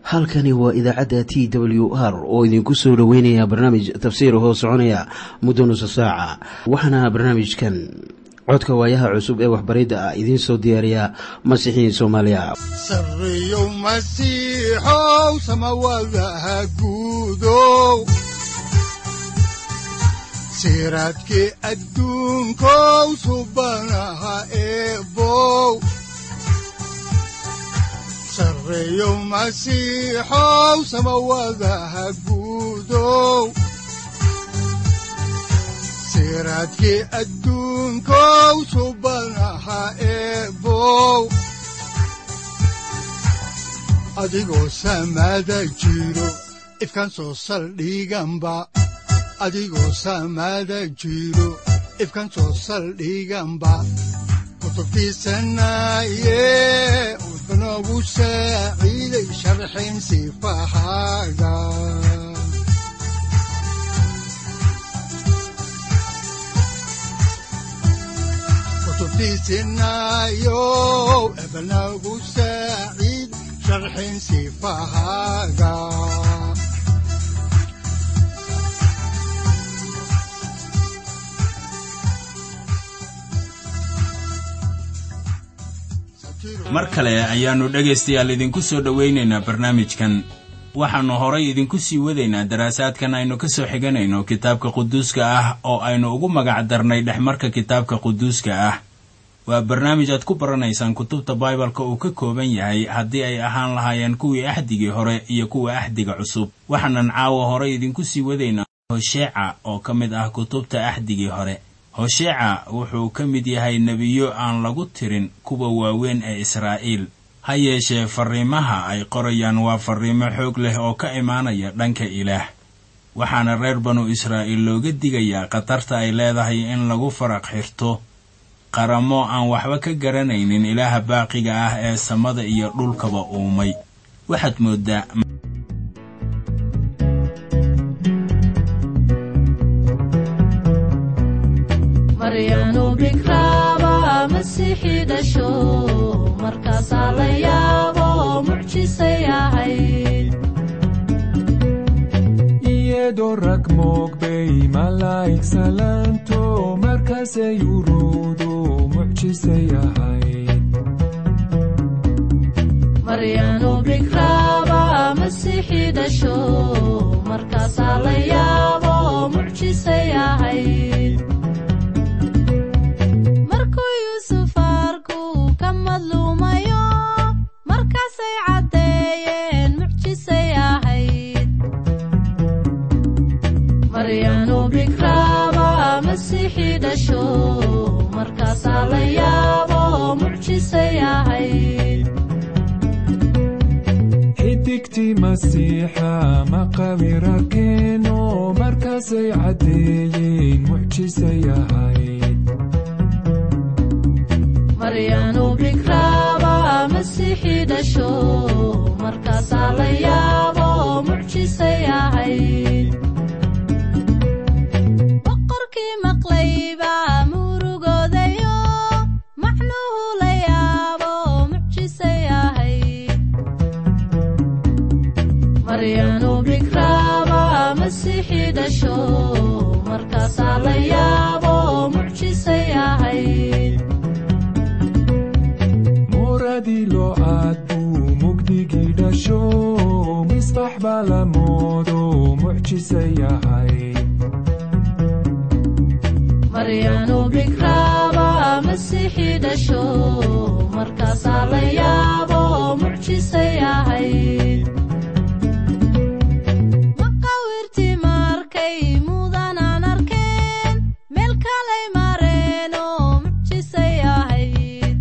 halkani waa idaacadda t w r oo idinku soo dhoweynaya barnaamij tafsiir hoo soconaya muddo nusa saaca waxaana barnaamijkan codka waayaha cusub ee waxbaridda ah idiin soo diyaariya masiixiin soomaaliya sareyow masiixow samawadaha guudow siraadkii adduunkow subanaha eebow sareyow masiixow samawadaha guudow siraadkii adduunkow subanaha eebow adigoo samaada jiro ifkan soo saldhiganba adigoo samaada jiro ifkan soo saldhiganba kutubtiisanaye udbanogu saaciiday sharxin sifahaaga kutubtiisinayow ebanagu saaciid sharxin sifahaaga mar kale ayaannu dhegaystayaal idinku soo dhowaynaynaa barnaamijkan waxaannu horay idinku sii wadaynaa daraasaadkan aynu ka soo xiganayno kitaabka quduuska ah oo aynu ugu magac darnay dhexmarka kitaabka quduuska ah waa barnaamij aad ku baranaysaan kutubta baibalka uu ka kooban yahay haddii ay ahaan lahaayeen kuwii axdigii hore iyo kuwa axdiga cusub waxaanan caawa horay idinku sii wadaynaa hosheeca oo ka mid ah kutubta axdigii hore hosheeca wuxuu ka mid yahay nebiyo aan lagu tirin kuwa waaweyn ee israa'iil ha yeeshee farriimaha ay qorayaan waa farriimo xoog leh oo ka imaanaya dhanka ilaah waxaana reer banu israa'iil looga digayaa khatarta ay leedahay in lagu faraq xirto qaramo aan waxba ka garanaynin ilaaha baaqiga ah ee samada iyo dhulkaba uumay waxaad mooddaa maryanu bikraaba masiixi dhasho markaasaa la yaabo mucjisay ahayd iyadoo rag moogbay malaa'ig salaanto markaasay uruudu mucjisay ahayd maryanu bikraaba masiixi dhasho markaasaa la yaabo mucjisay ahayd markuu yuusuf arku ka madluumayo markaasay caddeeyeen mucjisay ahayd maryanu bikraaba masiixi dhasho markaasaa la yaabo mucjisay ahayd xidigtii masiixa maqawira keeno markaasay caddeeyeen mucjisay ahayd maryanu bikraaba masiixi dhasho markaasaa la yaabo mucjisay ahayd boqorkii maqlayba murugoodayo macnuhu la yaabo mucjisay ahayd maryanu bikraaba masiixi dhasho markaasaa la yaabo mucjisay ahayd muradii loo aad buu mugdigii dhasho misbax baa la moodo mucjisay ahayd maryanu bikraaba masiixi dhasho markaasaa la yaabo mucjisay ahayd maqawirtii markay mudanaan arkeen meel kalay mareenoo mucjisay ahayd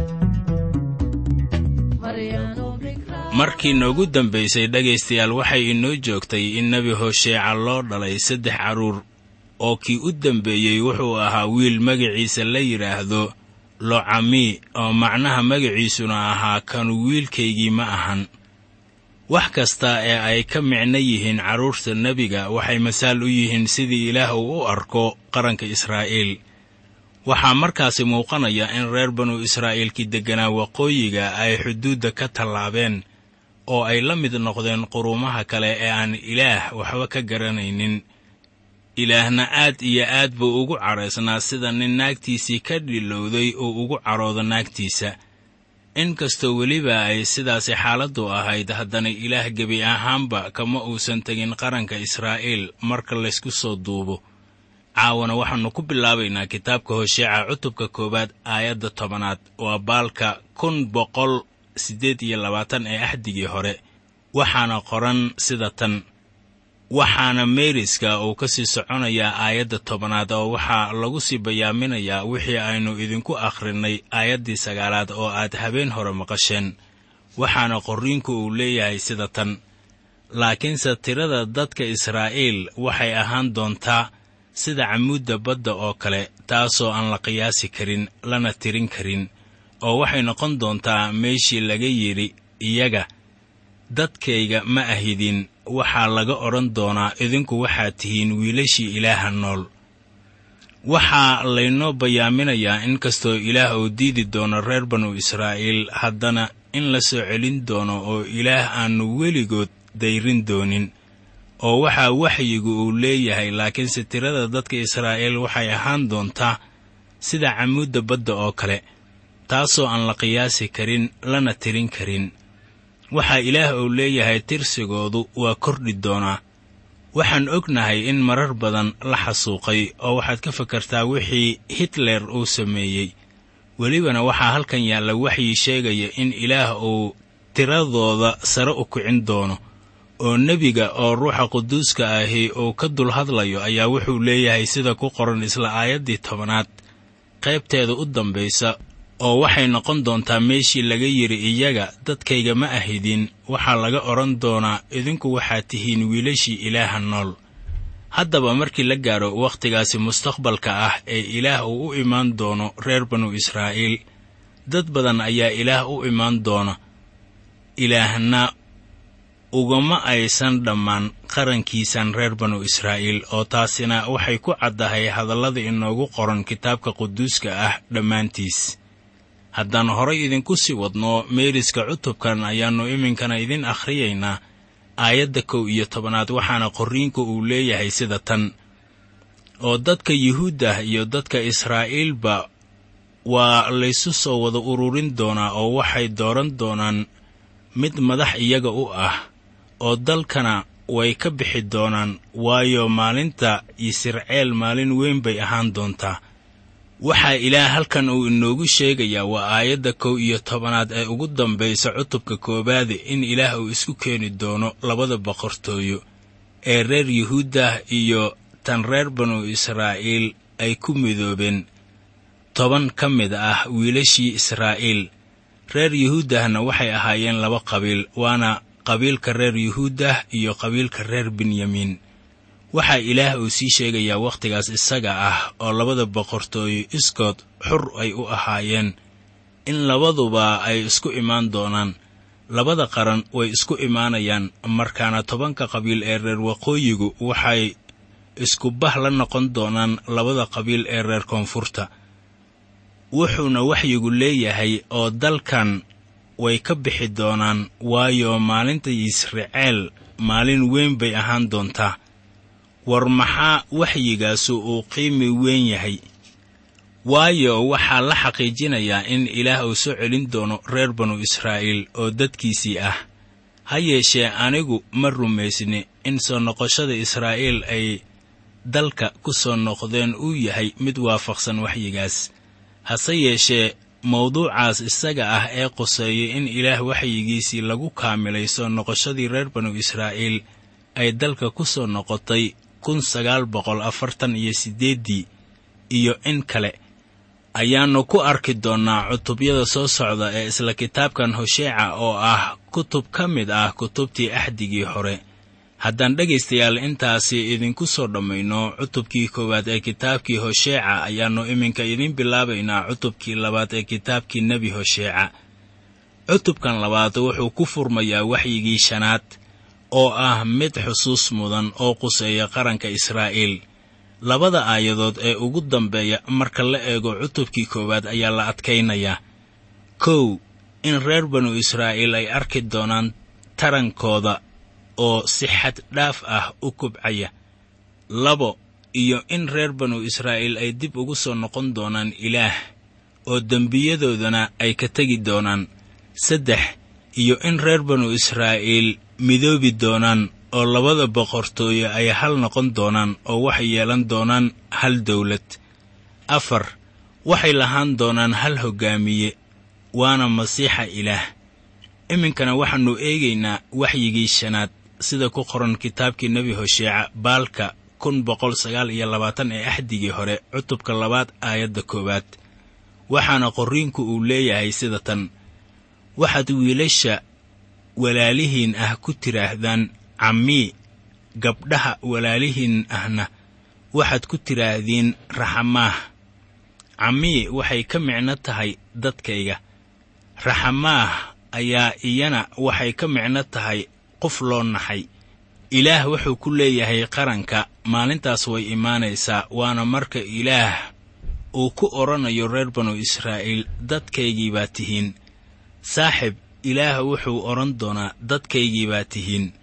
Maryanu bikraaba- markii noogu dambaysay dhegaystayaal waxay inoo joogtay in nebi hosheeca loo dhalay saddex carruur oo kii u dambeeyey wuxuu ahaa wiil magaciisa la yidhaahdo locami oo macnaha magaciisuna ahaa kanu wiilkaygii ma ahan wax kasta ee ay ka micno yihiin carruurta nebiga waxay masaal u yihiin sidii ilaah uu u arko qaranka israa'iil waxaa markaasi muuqanaya in reer banu israa'iilkii degganaa waqooyiga ay xuduudda ka tallaabeen oo ay la mid noqdeen quruumaha kale ee aan ilaah waxba ka garanaynin ilaahna aad iyo aad buu ugu cadhaysnaa sida nin naagtiisii ka dhilowday uu ugu cadhoodo naagtiisa inkastoo weliba ay sidaasi xaaladdu ahayd haddana ilaah gebi ahaanba kama uusan tegin qaranka israa'iil marka laysku soo duubo caawana waxaannu ku bilaabaynaa kitaabka hosheeca cutubka koowaad aayadda tobanaad waa baalka kun boqol siddeed iyo labaatan ee axdigii hore waxaana qoran sida tan waxaana meeriska uu ka sii soconayaa aayadda tobanaad oo waxaa lagu sii bayaaminayaa wixii aynu idinku akhrinnay aayaddii sagaalaad oo aad habeen hore maqasheen waxaana qorriinku uu leeyahay sida tan laakiinse tirada dadka israa'iil waxay ahaan doontaa sida camuudda badda oo kale taasoo aan la qiyaasi karin lana tirin karin oo waxay noqon doontaa meeshii laga yidhi iyaga dadkayga ma ahidin waxaa laga odhan doonaa idinku waxaad tihiin wiilashii ilaaha nool waxaa laynoo bayaaminayaa in kastoo ilaah uu diidi doono reer banu israa'iil haddana in la soo celin doono oo ilaah aannu weligood dayrin doonin oo waxaa waxyigu uu leeyahay laakiinse tirada dadka israa'iil waxay ahaan doontaa sida camuudda badda oo kale taasoo aan la qiyaasi karin lana tirin karin waxaa ilaah uu leeyahay tirsigoodu waa kordhi doonaa waxaan ognahay in marar badan la xasuuqay oo waxaad ka fakartaa wixii hitler uu sameeyey welibana waxaa halkan yaalla waxyi sheegaya in ilaah uu tiradooda sare u kicin doono oo nebiga oo ruuxa quduuska ahi uu ka dul hadlayo ayaa wuxuu leeyahay sida ku qoran isla aayaddii tobanaad qaybteeda u dambaysa oo waxay noqon doontaa meeshii laga yidhi iyaga dadkayga ma ahidin waxaa laga odhan doonaa idinku waxaad tihiin wiilashii ilaaha nool haddaba markii la gaadho wakhtigaasi mustaqbalka ah ee ilaah uu u imaan doono reer banu israa'iil dad badan ayaa ilaah u imaan doona ilaahna ugama aysan dhammaan qarankiisan reer banu israa'iil oo taasina waxay ku caddahay hadallada inoogu qoran kitaabka quduuska ah dhammaantiis haddaan horay idinku sii wadno meeriska cutubkan ayaannu iminkana idin akhriyaynaa aayadda kow iyo tobanaad waxaana qorriinku uu leeyahay sida tan oo dadka yuhuuddah iyo dadka israa'iilba waa laysu soo wada ururin doonaa oo waxay dooran doonaan mid madax iyaga u ah oo dalkana way ka bixi doonaan waayo maalinta yisirceel maalin weyn bay ahaan doontaa waxaa ilaah halkan uu inoogu sheegayaa waa aayadda kow iyo tobanaad ee ugu dambaysa cutubka koowaade in ilaah uu isku keeni doono labada boqortooyo ee reer yuhuuddah iyo tan reer banu israa'iil ay ku midoobeen toban ka mid ah wiilashii israa'iil reer yuhuuddahna waxay ahaayeen laba qabiil waana qabiilka reer yuhuuddah iyo qabiilka reer benyamiin waxaa ilaah uu sii sheegayaa wakhtigaas isaga ah oo labada boqortooyo iskood xur ay u ahaayeen in labaduba ay isku imaan doonaan labada qaran way isku imaanayaan markaana tobanka qabiil ee reer waqooyigu waxay isku bah la noqon doonaan labada qabiil ee reer koonfurta wuxuuna waxyigu leeyahay oo dalkan way ka bixi doonaan waayo maalinta yisraceel maalin weyn bay ahaan doontaa war maxaa waxyigaasu uu qiimi weyn yahay waayo waxaa la xaqiijinayaa in ilaah uu soo celin doono reer banu israa'iil oo dadkiisii ah ha yeeshee anigu ma rumaysni in soo noqoshada israa'iil ay dalka ku soo noqdeen uu yahay mid waafaqsan waxyigaas hase yeeshee mawduucaas isaga ah ee quseeyay in ilaah waxyigiisii lagu kaamilay soo noqoshadii reer banu israa'iil ay dalka ku soo noqotay kun sagaal boqol afartan iyo siddeeddii iyo in kale ayaannu ku arki doonnaa cutubyada soo socda ee isla kitaabkan hosheeca oo ah kutub ka mid ah kutubtii axdigii hore haddaan dhegaystayaal intaasi idinku soo dhammayno cutubkii koowaad ee kitaabkii hosheeca ayaannu iminka idin bilaabaynaa cutubkii labaad ee kitaabkii nebi hosheeca cutubkan labaad wuxuu ku furmayaa waxyigii shanaad oo ah mid xusuus mudan oo quseeya qaranka israa'iil labada aayadood ee ugu dambeeya marka la eego cutubkii koowaad ayaa la adkaynayaa kow in reer banu israa'iil ay arki doonaan tarankooda oo si xad dhaaf ah u kubcaya labo iyo in reer banu israa'iil ay dib ugu soo noqon doonaan ilaah oo dembiyadoodana ay ka tegi doonaan saddex iyo in reer banu israa'iil midoobi doonaan oo labada boqortooyo ay hal noqon doonaan oo waxay yeelan doonaan hal dawlad afar waxay lahaan doonaan hal hoggaamiye waana masiixa ilaah iminkana waxaannu eegaynaa waxyigii shanaad sida ku qoran kitaabkii nebi hosheeca baalka kun boqol sagaal iyo labaatan ee axdigii hore cutubka labaad aayadda koowaad waxaana qorriinku uu leeyahay sida tan waxaad wiilasha walaalihiin ah ku tidhaahdaan cammii gabdhaha walaalihiin ahna waxaad ku tidhaahdiin raxamaah cammii waxay ka micno tahay dadkayga raxamaah ayaa iyana waxay ka micno tahay qof loo naxay ilaah wuxuu ku leeyahay qaranka maalintaas way imaanaysaa waana marka ilaah uu ku odhanayo reer banu israa'iil dadkaygii baa tihiin saaxib ilaah wuxuu odhan doonaa dadkaygii baa tihiin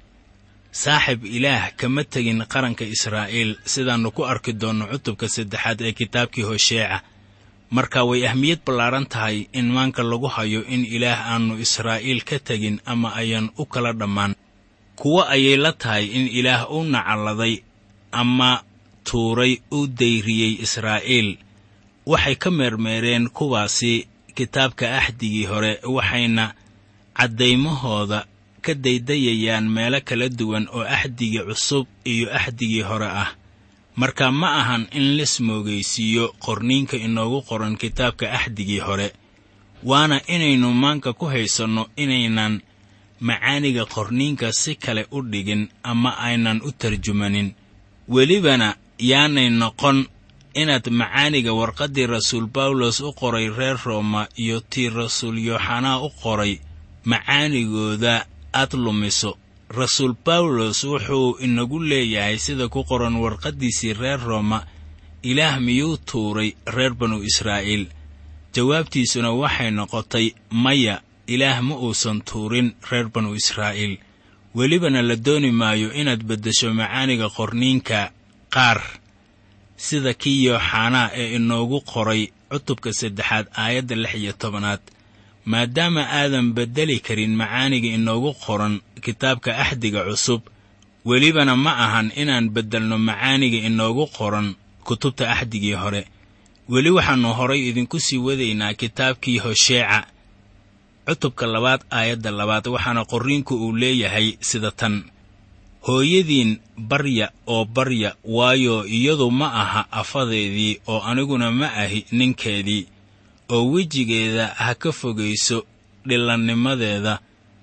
saaxib ilaah kama tegin qaranka israa'iil sidaannu ku arki doonno cutubka saddexaad ee kitaabkii hosheeca marka way ahmiyad ballaaran tahay in maanka lagu hayo in ilaah aannu israa'iil ka tegin ama ayan u kala dhammaan kuwo ayay la tahay in ilaah u nacalladay ama tuuray u dayriyey israa'iil waxay ka meermeereen kuwaasi kitaabka axdigii hore waxayna caddaymahooda ka daydayayaan meelo kala duwan oo axdigii cusub iyo axdigii hore ah marka ma ahan in lasmoogaysiiyo qorniinka inoogu qoran kitaabka axdigii hore waana inaynu maanka ku haysanno inaynan macaaniga qorniinka si kale u dhigin ama aynan u tarjumanin welibana yaanay noqon inaad macaaniga warqaddii rasuul bawlos u qoray reer rooma iyo tii rasuul yooxanaa u qoray macaanigooda aad lumiso rasuul bawlos wuxuu inagu leeyahay sida ku qoran warqaddiisii reer rooma ilaah miyuu tuuray reer banu israa'iil jawaabtiisuna waxay noqotay maya ilaah ma uusan tuurin reer banu israa'iil welibana la dooni maayo inaad beddesho macaaniga qorniinka qaar sida kii yooxanaa ee inoogu qoray cutubka saddexaad aayadda lix iyo tobanaad maadaama aadan beddeli karin macaaniga inoogu qoran kitaabka axdiga cusub welibana ma ahan inaan beddelno macaaniga inoogu qoran kutubta axdigii hore weli waxaannu horay idinku sii wadaynaa kitaabkii hosheeca cutubka labaad aayadda labaad waxaana qorriinku uu leeyahay sida tan hooyadiin barya oo barya waayo iyadu ma aha afadeedii oo aniguna ma ahi ninkeedii oo wejigeeda ha ka fogayso dhilannimadeeda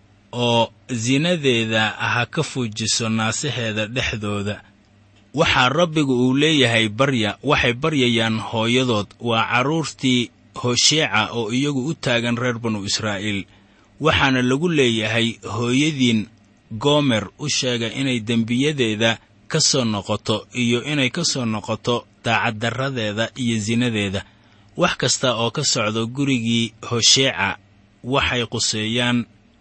oo sinadeeda ha ka fuujiso naasaheeda dhexdooda waxaa rabbigu uu leeyahay barya waxay baryayaan hooyadood waa carruurtii hosheeca oo iyagu u taagan reer banu israa'iil waxaana lagu leeyahay hooyadiin goomer u sheega inay dembiyadeeda ka soo noqoto iyo inay ka soo noqoto daacaddarradeeda iyo sinadeeda wax kasta oo ka socdo gurigii hosheeca waxay quseeyaan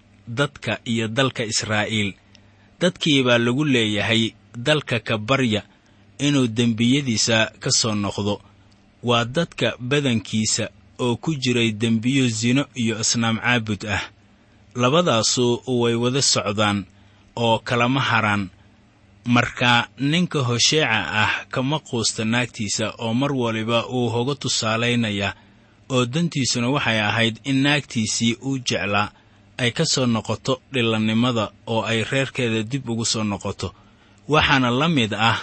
dadka iyo dalka israa'iil dadkii baa lagu leeyahay dalka ka barya inuu dembiyadiisa ka soo noqdo waa dadka badankiisa oo ku jiray dembiyo sino iyo asnaam caabud ah labadaasu way wada socdaan oo kalama haraan marka ninka hosheeca ah kama quusta naagtiisa oo mar waliba uu hoga tusaalaynayaa oo dantiisuna waxay ahayd in naagtiisii uu jeclaa ay ka soo noqoto dhilannimada oo ay reerkeeda dib ugu soo noqoto waxaana la mid ah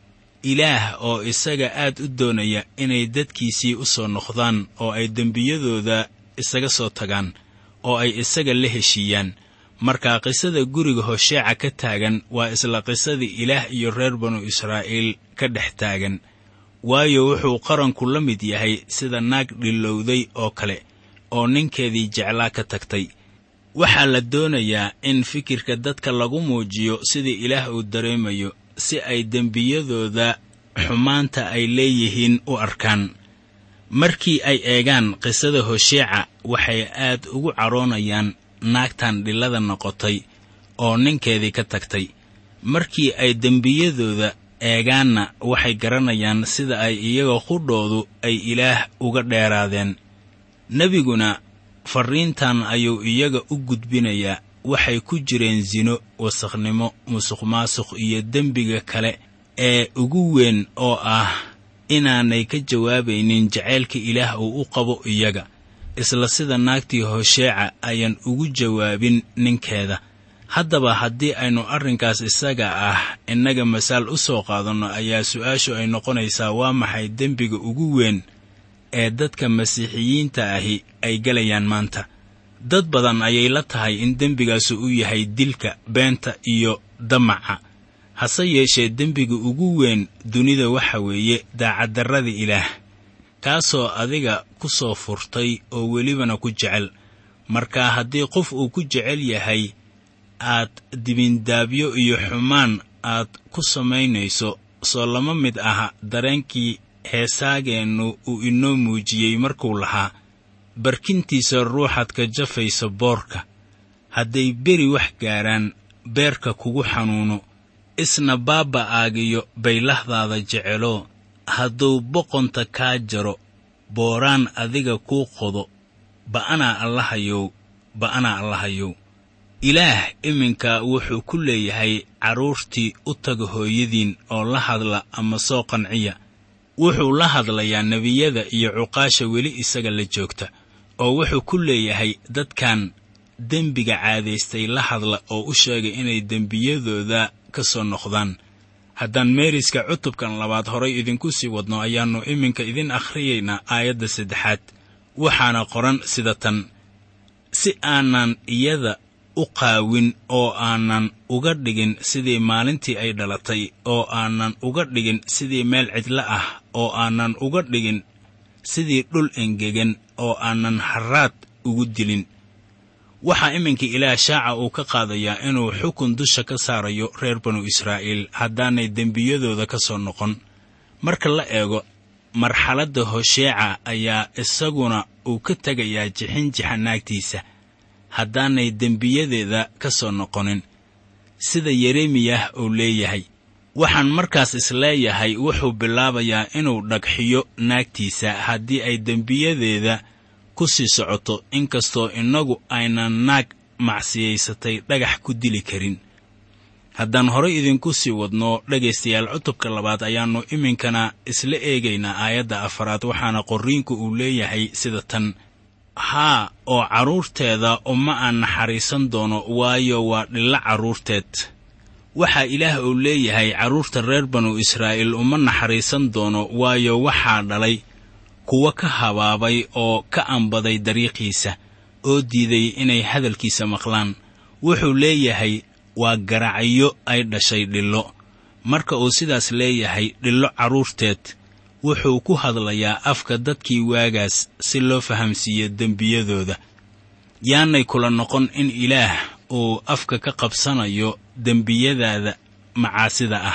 ilaah oo isaga aad u doonaya inay dadkiisii u soo noqdaan oo ay dembiyadooda isaga soo tagaan oo ay isaga la heshiiyaan marka qisada guriga hosheeca ka taagan waa isla qisadii ilaah iyo reer banu israa'iil ka dhex taagan waayo wuxuu qaranku la mid yahay sida naag dhillowday oo kale oo ninkeedii jeclaa ka tagtay waxaa la doonayaa in fikirka dadka lagu muujiyo sidii ilaah uu dareemayo si ay dembiyadooda xumaanta ay leeyihiin u arkaan markii ay eegaan qisada hosheeca waxay aad ugu cadhoonayaan naagtan dhillada noqotay oo ninkeedii ka tagtay markii ay dembiyadooda eegaanna waxay garanayaan sida ay iyaga qudhoodu ay ilaah uga dheeraadeen nebiguna farriintan ayuu iyaga u gudbinayaa waxay ku jireen sino wasakhnimo musuqmaasuq iyo dembiga kale ee ugu weyn oo ah inaanay ka jawaabaynin jacaylka ilaah uu u qabo iyaga isla sida naagtii hosheeca ayaan ugu jawaabin ninkeeda haddaba haddii aynu arrinkaas isaga ah innaga masaal u soo qaadanno ayaa su-aashu ay noqonaysaa waa maxay dembiga ugu weyn ee dadka masiixiyiinta ahi ay gelayaan maanta dad badan ayay la tahay in dembigaasu u yahay dilka beenta iyo damaca hase yeeshee dembiga ugu weyn dunida waxa weeye daacaddarrada ilaah kaasoo adiga ku soo furtay oo welibana ku jecel marka haddii qof uu ku jecel yahay aad dibindaabyo iyo xumaan aad ku samaynayso soo lama mid aha dareenkii heesaageennu uu inoo muujiyey markuu lahaa barkintiisa ruuxaad ka jafaysa boorka hadday beri wax gaaraan beerka kugu xanuuno isna baaba'aagiyo baylahdaada jeceloo hadduu boqonta kaa jaro booraan adiga kuu qodo ba'anaa allahayow ba'anaa allahayow ilaah iminka wuxuu ku leeyahay carruurtii u taga hooyadiin oo la hadla ama soo qanciya wuxuu la hadlayaa nebiyada iyo cuqaasha weli isaga la joogta oo wuxuu ku leeyahay dadkan dembiga caadaystay la hadla oo u sheegay inay dembiyadooda ka soo noqdaan haddaan meeriska cutubkan labaad horay idinku sii wadno ayaannu iminka idin akhriyaynaa aayadda saddexaad waxaana qoran sida tan si aanan iyada u qaawin oo aanan uga dhigin sidii maalintii ay dhalatay oo aanan uga dhigin sidii meel cidlo ah oo aanan uga dhigin sidii dhul engegan oo aanan harraad ugu dilin waxaa iminka ilaah shaaca uu ka qaadayaa inuu xukun dusha ka saarayo reer banu israa'iil haddaanay dembiyadooda ka soo noqon marka la eego marxaladda hosheeca ayaa isaguna uu ka tegayaa jixinjixa naagtiisa haddaanay dembiyadeeda ka soo noqonin sida yeremiyah uu leeyahay waxaan markaas isleeyahay wuxuu bilaabayaa inuu dhagxiyo naagtiisa haddii ay dembiyadeeda ku sii socoto inkastoo innagu aynan naag macsiyaysatay dhagax ku dili karin haddaan horay idinku sii wadno dhegaystayaal cutubka labaad ayaannu iminkana isla eegaynaa aayadda afaraad waxaana qorriinku uu leeyahay sida tan haa oo carruurteeda uma aan naxariisan doono waayo waa dhillo carruurteed waxaa ilaah uu leeyahay carruurta reer banu israa'iil uma naxariisan doono waayo waxaa dhalay kuwa ka habaabay oo ka ambaday dariiqiisa oo diiday inay hadalkiisa maqlaan wuxuu leeyahay waa garacyo ay dhashay dhillo marka uu sidaas leeyahay dhillo carruurteed wuxuu ku hadlayaa afka dadkii waagaas si loo fahamsiiyo dembiyadooda yaanay kula noqon in ilaah uu afka ka qabsanayo dembiyadaada macaasida ah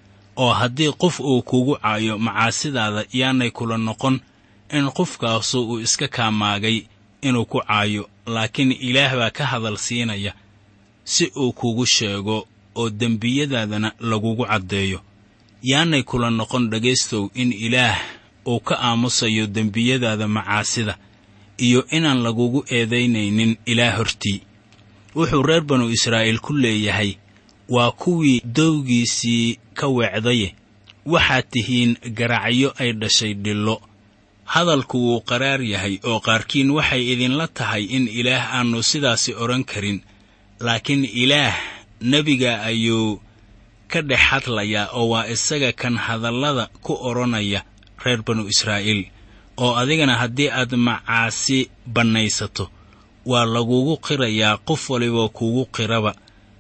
oo haddii qof uu kugu caayo macaasidaada yaanay kula noqon in qofkaasu uu iska kaamaagay inuu ku caayo laakiin ilaah baa ka hadal siinaya si uu kugu sheego oo dembiyadaadana lagugu caddeeyo yaanay kula noqon dhegaystow in ilaah uu ka aamusayo dembiyadaada macaasida iyo inaan lagugu eedaynaynin ilaah hortii wuxuu reer banu israa'iil ku leeyahay waa kuwii dowgiisii ka weecdaye waxaad tihiin garacyo ay dhashay dhillo hadalku wuu qaraar yahay oo qaarkiin waxay idinla tahay in ilaah aannu sidaasi odhan karin laakiin ilaah nebiga ayuu ka dhex hadlayaa oo waa isaga kan hadallada ku odhanaya reer banu israa'iil oo adigana haddii aad macaasi bannaysato waa lagugu qirayaa qof waliba kugu qiraba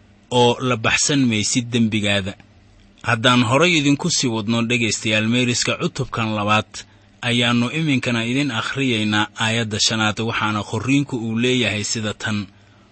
oo la baxsan maysid dembigaada haddaan horay idinku sii wadno dhegaystayaal meeriska cutubkan labaad ayaannu iminkana idin akhriyaynaa aayadda shanaad waxaana qorriinku uu leeyahay sida tan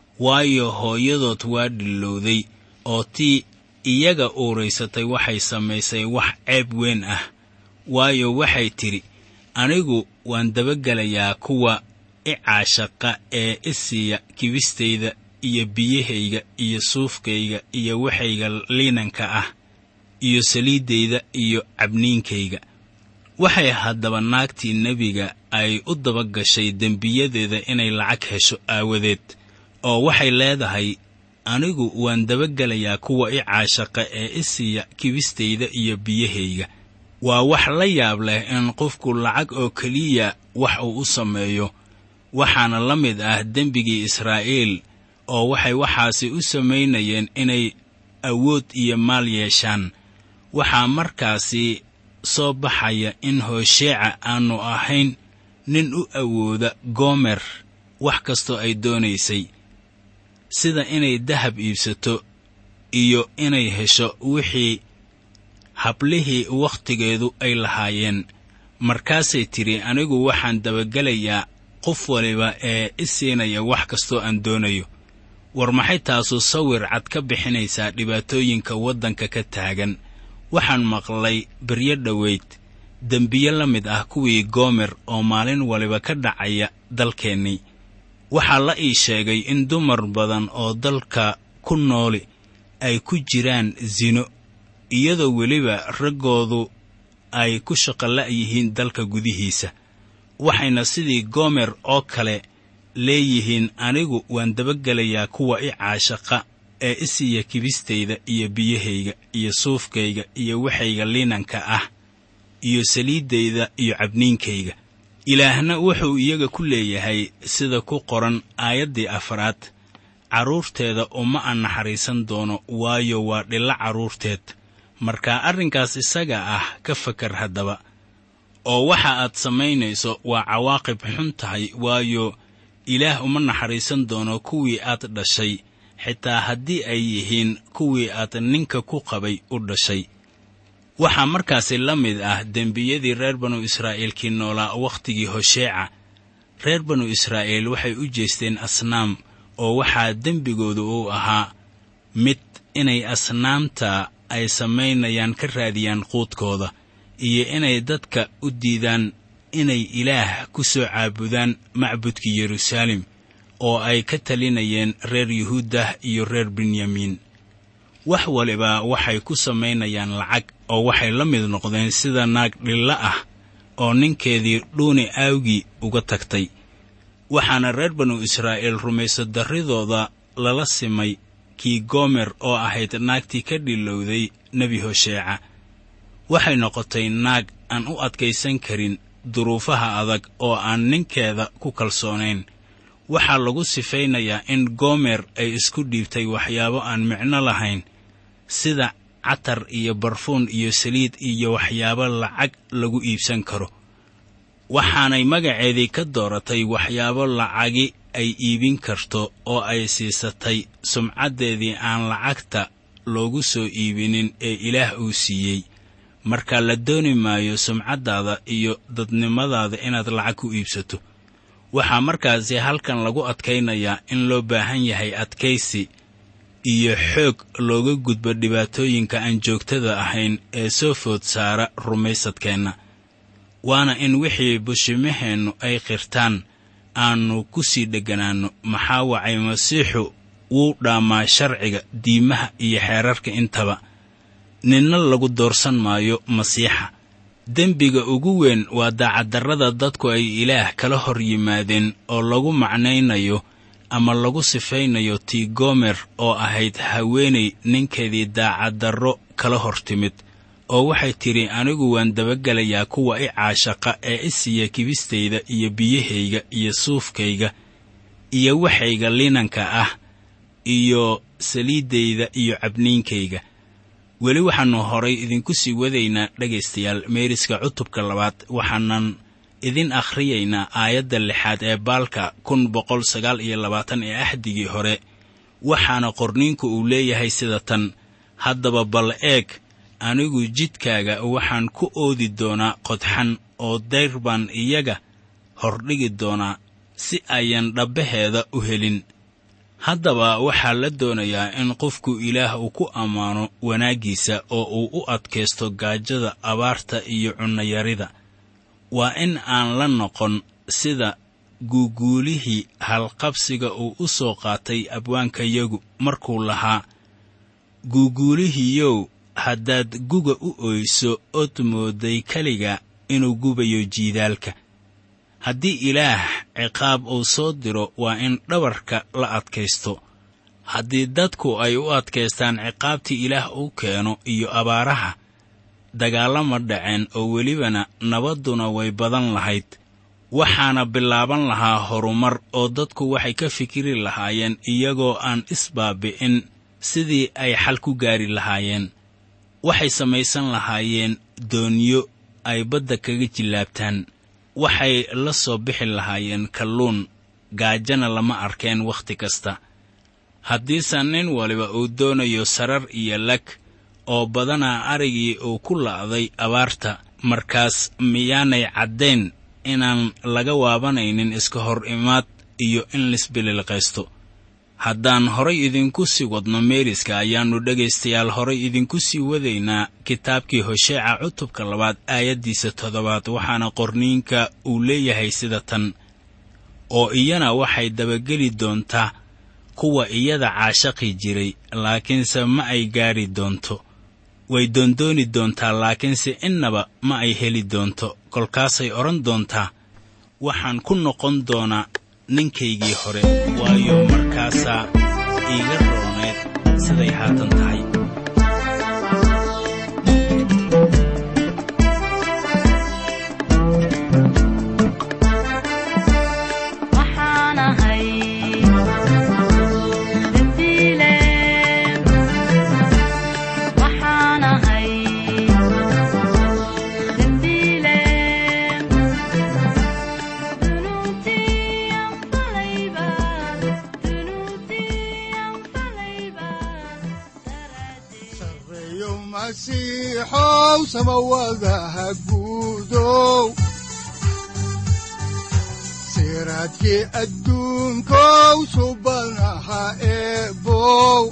waayo hooyadood waa dhillowday oo tii iyaga uuraysatay waxay samaysay wax ceeb weyn ah waayo waxay tidhi anigu waan dabagelayaa kuwa i caashaqa ee i siiya kibistayda iyo biyahayga iyo suufkayga iyo waxayga liinanka ah iyo saliiddayda iyo cabniinkayga waxay haddaba naagtii nebiga ay u daba gashay dembiyadeeda inay lacag hesho aawadeed oo waxay leedahay anigu waan dabagelayaa kuwa i caashaqa ee i siiya kibistayda iyo biyahayga waa wax la yaab leh in qofku lacag oo keliya wax uu u sameeyo waxaana la mid ah dembigii israa'iil oo waxay waxaasi u samaynayeen inay awood iyo maal yeeshaan waxaa markaasi soo baxaya in hoosheeca aannu ahayn nin u awooda goomer wax kastoo ay doonaysay sida inay dahab iibsato iyo inay hesho wixii hablihii wakhtigeedu ay lahaayeen markaasay tidhi anigu waxaan dabagelayaa qof waliba ee i siinaya wax kastoo aan doonayo war maxay taasu sawir cad ka bixinaysaa dhibaatooyinka waddanka ka taagan waxaan maqlay beryo dhoweyd dembiye la mid ah kuwii goomer oo maalin waliba ka dhacaya dalkeennii waxaa la ii sheegay in dumar badan oo dalka ku nooli ay ku jiraan sino iyadoo weliba raggoodu ay ku shaqola' yihiin dalka gudihiisa waxayna sidii goomer oo kale leeyihiin anigu waan dabagelayaa kuwa i caashaqa ee i siiya kibistayda iyo biyahayga iyo suufkayga iyo waxayga liinanka ah iyo saliiddayda iyo cabniinkayga ilaahna wuxuu iyaga ku leeyahay sida ku qoran aayaddii afraad carruurteeda uma aan naxariisan doono waayo waa dhilla carruurteed marka arrinkaas isaga ah ka fakar haddaba oo waxa aad samaynayso waa cawaaqib xun tahay waayo ilaah uma naxariisan doono kuwii aad dhashay xitaa haddii ay yihiin kuwii aad ninka ku qabay u dhashay waxaa markaasi la mid ah dembiyadii reer banu israa'iilkii noolaa wakhtigii hosheeca reer banu israa'iil waxay u jeesteen asnaam oo waxaa dembigoodu uu ahaa mid inay asnaamta ay samaynayaan ka raadiyaan quudkooda iyo inay dadka u diidaan inay ilaah ku soo caabudaan macbudkii yeruusaalem oo ay ka talinayeen reer yuhuuddah iyo reer benyamiin wax waliba waxay ku samaynayaan lacag oo waxay la mid noqdeen sida naag dhilla ah oo ninkeedii dhuuni aawgii uga tagtay waxaana reer banu israa'iil rumayso darridooda lala simay kii goomer oo ahayd naagtii ka dhilowday nebi hosheeca waxay noqotay naag aan u adkaysan karin duruufaha adag oo aan ninkeeda ku kalsoonayn waxaa lagu sifaynayaa in goomer ay isku dhiibtay waxyaabo aan micno lahayn sida catar iyo barfuun iyo saliid iyo waxyaabo lacag lagu iibsan karo waxaanay magaceedii ka dooratay waxyaabo lacagi ay iibin karto oo ay siisatay sumcaddeedii aan lacagta loogu soo iibinin ee ilaah uu siiyey marka la dooni maayo sumcaddaada iyo dadnimadaada inaad lacag ku iibsato waxaa markaasi halkan lagu adkaynayaa in loo baahan yahay adkaysi iyo xoog looga gudbo dhibaatooyinka aan joogtada ahayn ee soo food saara rumaysadkeenna waana in wixii bushimaheennu ay qirtaan aannu ku sii dhegganaanno maxaa wacay masiixu wuu dhaammaa sharciga diimaha iyo xeerarka intaba ninna lagu doorsan maayo masiixa dembiga ugu weyn waa daacaddarrada dadku ay ilaah kala hor yimaadeen oo lagu macnaynayo ama lagu sifaynayo tii goomer oo ahayd haweenay ninkeedii daacaddarro kala hor timid oo waxay tidhi anigu waan dabagelayaa kuwa i caashaqa ee i siiya kibistayda iyo biyahayga iyo suufkayga iyo waxayga linanka ah iyo saliiddayda iyo cabniinkayga weli waxaannu horay idinku sii wadaynaa dhegaystayaal meeriska cutubka labaad waxaanan idin akhriyaynaa aayadda lixaad ee baalka kun boqol sagaal iyo labaatan ee axdigii hore waxaana qorniinku uu leeyahay sida tan haddaba bal eeg anigu jidkaaga waxaan ku oodi doonaa qodxan oo dayr baan iyaga hordhigi doonaa si ayan dhabbaheeda u helin haddaba waxaa la doonayaa in qofku ilaah uu ku ammaano wanaaggiisa oo uu u adkaysto gaajada abaarta iyo cunnayarida waa in aan la noqon sida guuguulihii halqabsiga uu u soo qaatay abwaankayagu markuu lahaa guuguulihiiyow haddaad guga u oyso ood mooday keliga inuu gubayo jiidaalka haddii ilaah ciqaab uu soo diro waa in dhabarka la adkaysto haddii dadku ay u adkaystaan ciqaabtii ilaah uu keeno iyo abaaraha dagaallama dhaceen oo welibana nabadduna way badan lahayd waxaana bilaaban lahaa horumar oo dadku waxay ka fikiri lahaayeen iyagoo aan isbaabi'in sidii ay xal ku gaari lahaayeen waxay samaysan lahaayeen doonyo ay badda kaga jillaabtaan waxay la soo bixi lahaayeen kalluun gaajana lama arkeen wakhti kasta haddiise nin waliba uu doonayo sarar iyo lag oo badanaa arigii uu ku la'day abaarta markaas miyaanay caddayn inaan laga waabanaynin iska hor imaad iyo in lisbililqaysto haddaan horay idinku sii wadno meeriska ayaannu dhegaystayaal horay idinku sii wadaynaa kitaabkii hosheeca cutubka labaad aayaddiisa toddobaad waxaana qorniinka uu leeyahay sida tan oo iyana waxay dabageli doontaa kuwa iyada caashaqi jiray laakiinse ma ay gaadhi doonto way doondooni doontaa laakiinse innaba ma ay heli doonto kolkaasay odhan doontaa waxaan ku noqon doonaa ninkaygii hore waayo markaasaa iiga rooneed siday haatan tahay waxaan ahay dembiile waxaan ahay dembiile dunuubtii aan falayba dunuubtii aan falayba daraaddeed sareeyo masiixow samawadaha guudow siraadkii adduunkow subanaha eebow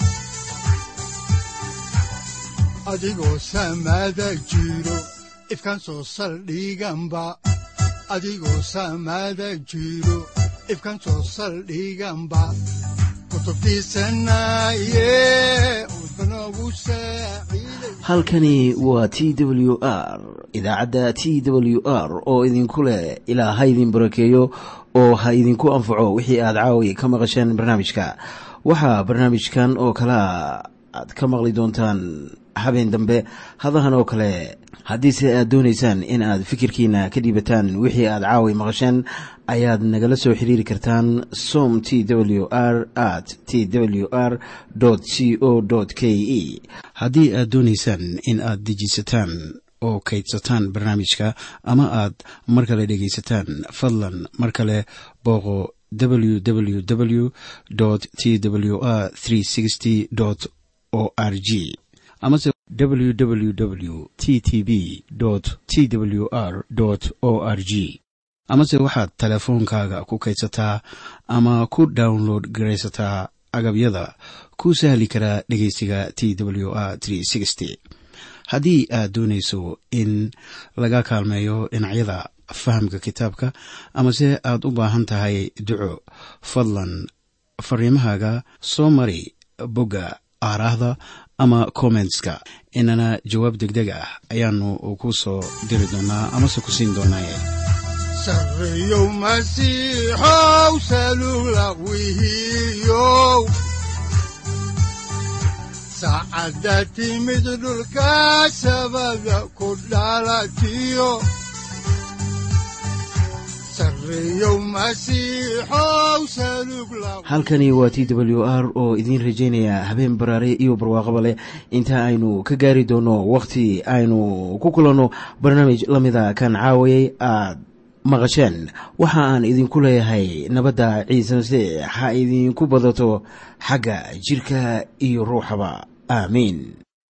adigoo samada jiro ifkan soo saldhiganba adigoo samada jiro ifkan soo saldhiganba kutubtiisanaye udbanogu saaciiday halkani waa t w r idaacadda t w r oo idinku leh ilaa ha idin barakeeyo oo ha idinku anfaco wixii aad caawi ka maqasheen barnaamijka waxaa barnaamijkan oo kalea aad ka maqli doontaan habeen dambe hadahan oo kale haddiise aad doonaysaan in aad fikirkiina ka dhiibataan wixii aad caawi maqasheen ayaad nagala soo xiriiri kartaan som t w r at t w r c o k e haddii aad doonaysaan in aad dejisataan oo kaydsataan barnaamijka ama aad mar kale dhegaysataan fadlan mar kale booqo www t w r o r g amase www t t b t w r o r g amase waxaad teleefoonkaaga ku kaydsataa ama ku download garaysataa agabyada ku sahli karaa dhegeysiga t w r haddii aad doonayso in laga kaalmeeyo dhinacyada fahamka kitaabka amase aad u baahan tahay duco fadlan fariimahaaga soo mari bogga aaraahda ama kommentska inana jawaab degdeg ah ayaanu ku soo diri doonaa amase ku siin doonaaye sareeyow masiixow salugla wihiyow saacadda timid dhulka sabada ku dhalatiyo sareeyow masiixow salugla halkani waa t w r oo idiin rajaynaya habeen baraare iyo barwaaqaba leh inta aynu ka gaari doono wakhti aynu ku kulanno barnaamij la mida kan caawayay aad maqasheen waxa aan idinku leeyahay nabadda ciise masiix ha idinku badato xagga jidhka iyo ruuxaba aamiin